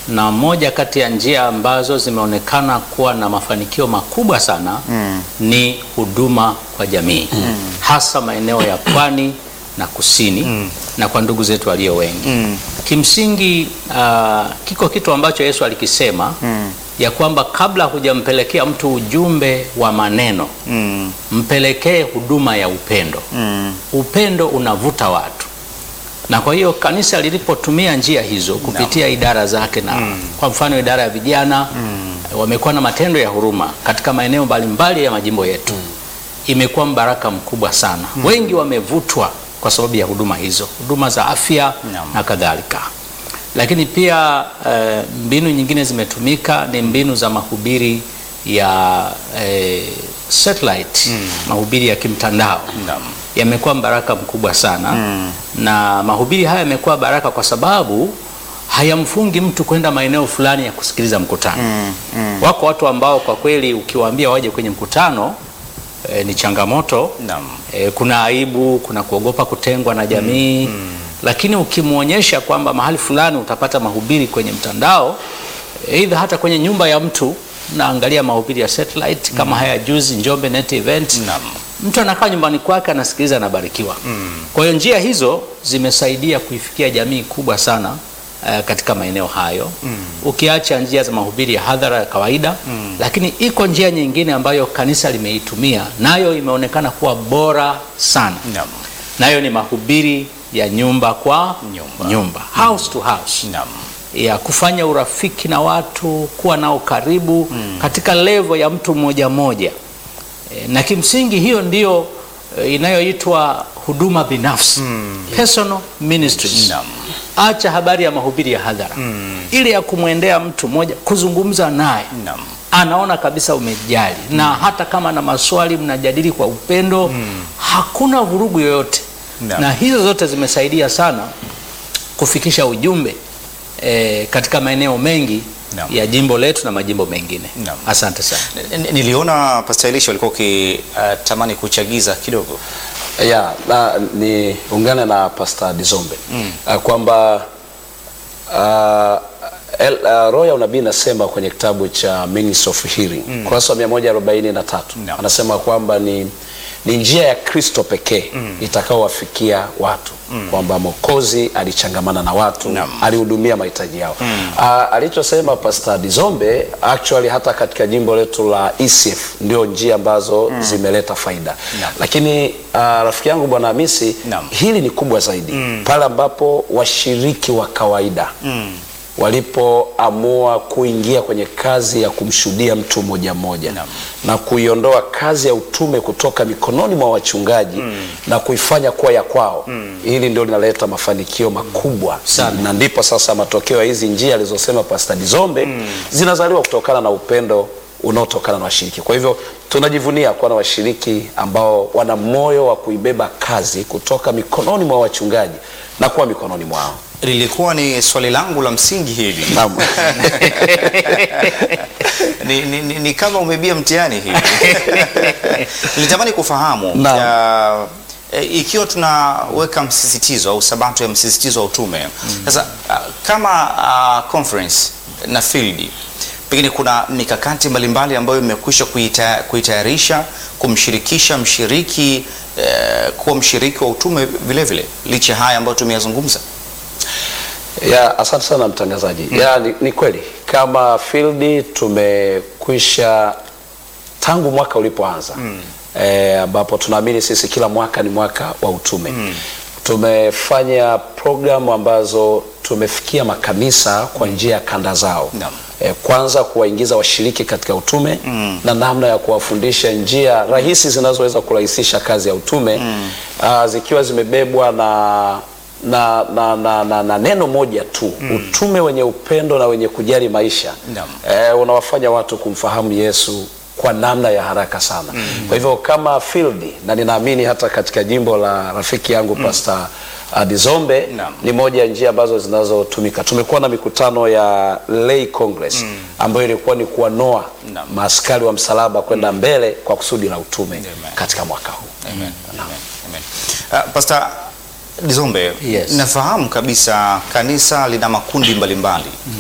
na moja kati ya njia ambazo zimeonekana kuwa na mafanikio makubwa sana ni huduma kwa jamii hasa maeneo ya pwani na kusini na kwa ndugu zetu walio wengi. Kimsingi ah, kiko kitu ambacho Yesu alikisema ya kwamba kabla hujampelekea mtu ujumbe wa maneno mpelekee huduma ya upendo. Upendo unavuta watu, na kwa hiyo kanisa lilipotumia njia hizo kupitia idara zake na kwa mfano idara ya vijana wamekuwa na matendo ya huruma katika maeneo mbalimbali ya majimbo yetu, imekuwa mbaraka mkubwa sana. Wengi wamevutwa kwa sababu ya huduma hizo, huduma za afya Naam. na kadhalika. Lakini pia eh, mbinu nyingine zimetumika ni mbinu za mahubiri ya eh, satellite, mahubiri ya kimtandao Naam. yamekuwa baraka mkubwa sana na mahubiri haya yamekuwa baraka kwa sababu hayamfungi mtu kwenda maeneo fulani ya kusikiliza mkutano. Wako watu ambao kwa kweli ukiwaambia waje kwenye mkutano eh, ni changamoto Naam. E, kuna aibu, kuna kuogopa kutengwa na jamii lakini ukimwonyesha kwamba mahali fulani utapata mahubiri kwenye mtandao, aidha hata kwenye nyumba ya mtu naangalia mahubiri ya satellite kama haya juzi Njombe Net Event, Naam. mtu anakaa nyumbani kwake anasikiliza, anabarikiwa. Kwa hiyo njia hizo zimesaidia kuifikia jamii kubwa sana eh, katika maeneo hayo ukiacha njia za mahubiri ya hadhara ya kawaida lakini iko njia nyingine ambayo kanisa limeitumia nayo imeonekana kuwa bora sana Naam. nayo ni mahubiri ya nyumba kwa Nyumba. nyumba, house to house Naam. ya kufanya urafiki na watu, kuwa nao karibu katika levo ya mtu mmoja mmoja. E, na kimsingi hiyo ndiyo e, inayoitwa huduma binafsi personal ministries. Naam. Acha habari ya mahubiri ya hadhara ile ya kumwendea mtu mmoja, kuzungumza naye Naam. anaona kabisa umejali na hata kama na maswali mnajadili kwa upendo, hakuna vurugu yoyote Naam. na hizo zote zimesaidia sana kufikisha ujumbe eh, katika maeneo mengi Naam. ya jimbo letu na majimbo mengine. Naam. Asante sana. N- n- Niliona Pastor Elisha ulikuwa ukitamani kuchagiza kidogo. ya na ni ungane na Pastor Dizombe uh, kwamba uh, el, uh, roho ya unabii inasema kwenye kitabu cha Means of Healing kurasa wa 143 Naam. anasema kwamba ni ni njia ya Kristo pekee itakaowafikia watu kwamba Mwokozi alichangamana na watu Naam. alihudumia mahitaji yao. Ah, alichosema Pastor Dizombe actually hata katika jimbo letu la ECF ndio njia ambazo zimeleta faida. Naam. Lakini ah, rafiki yangu Bwana Hamisi, Naam. hili ni kubwa zaidi pale ambapo washiriki wa kawaida walipoamua kuingia kwenye kazi ya kumshuhudia mtu mmoja mmoja Naam. na kuiondoa kazi ya utume kutoka mikononi mwa wachungaji na kuifanya kuwa ya kwao. Hili ndio linaleta mafanikio makubwa Sana. na ndipo sasa matokeo ya hizi njia alizosema Pastor Dizombe zinazaliwa kutokana na upendo unaotokana na washiriki. Kwa hivyo tunajivunia kuwa na washiriki ambao wana moyo wa kuibeba kazi kutoka mikononi mwa wachungaji na kuwa mikononi mwao. Lilikuwa ni swali langu la msingi hili. Naam. ni, ni, ni, ni kama umebia mtihani hivi. Nilitamani kufahamu Naam. ya, e, ikiwa tunaweka msisitizo au sabato ya msisitizo wa utume sasa, ah, kama ah, conference na field pengine kuna mikakati mbalimbali ambayo imekwisha kuita- kuitayarisha kumshirikisha mshiriki eh, kuwa mshiriki wa utume vile vile licha ya haya ambayo tumeyazungumza. Ya, asante sana mtangazaji. Ya, ni, ni kweli kama field tumekwisha tangu mwaka ulipoanza eh, ambapo tunaamini sisi kila mwaka ni mwaka wa utume tumefanya programu ambazo tumefikia makanisa kwa njia ya kanda zao Naam. eh, kwanza kuwaingiza washiriki katika utume na namna ya kuwafundisha njia rahisi zinazoweza kurahisisha kazi ya utume ah, zikiwa zimebebwa na na, na, na, na, na neno moja tu utume wenye upendo na wenye kujali maisha Naam. eh, unawafanya watu kumfahamu Yesu kwa namna ya haraka sana. Kwa hivyo kama field na ninaamini hata katika jimbo la rafiki yangu Pastor uh, Dizombe Naam. ni moja ya njia ambazo zinazotumika. Tumekuwa na mikutano ya lay congress ambayo ilikuwa ni kuwanoa Naam. maaskari wa msalaba kwenda mbele kwa kusudi la utume Amen. katika mwaka huu. Amen. Amen. Amen. Uh, Pastor Dizombe, Yes. nafahamu kabisa kanisa lina makundi mbalimbali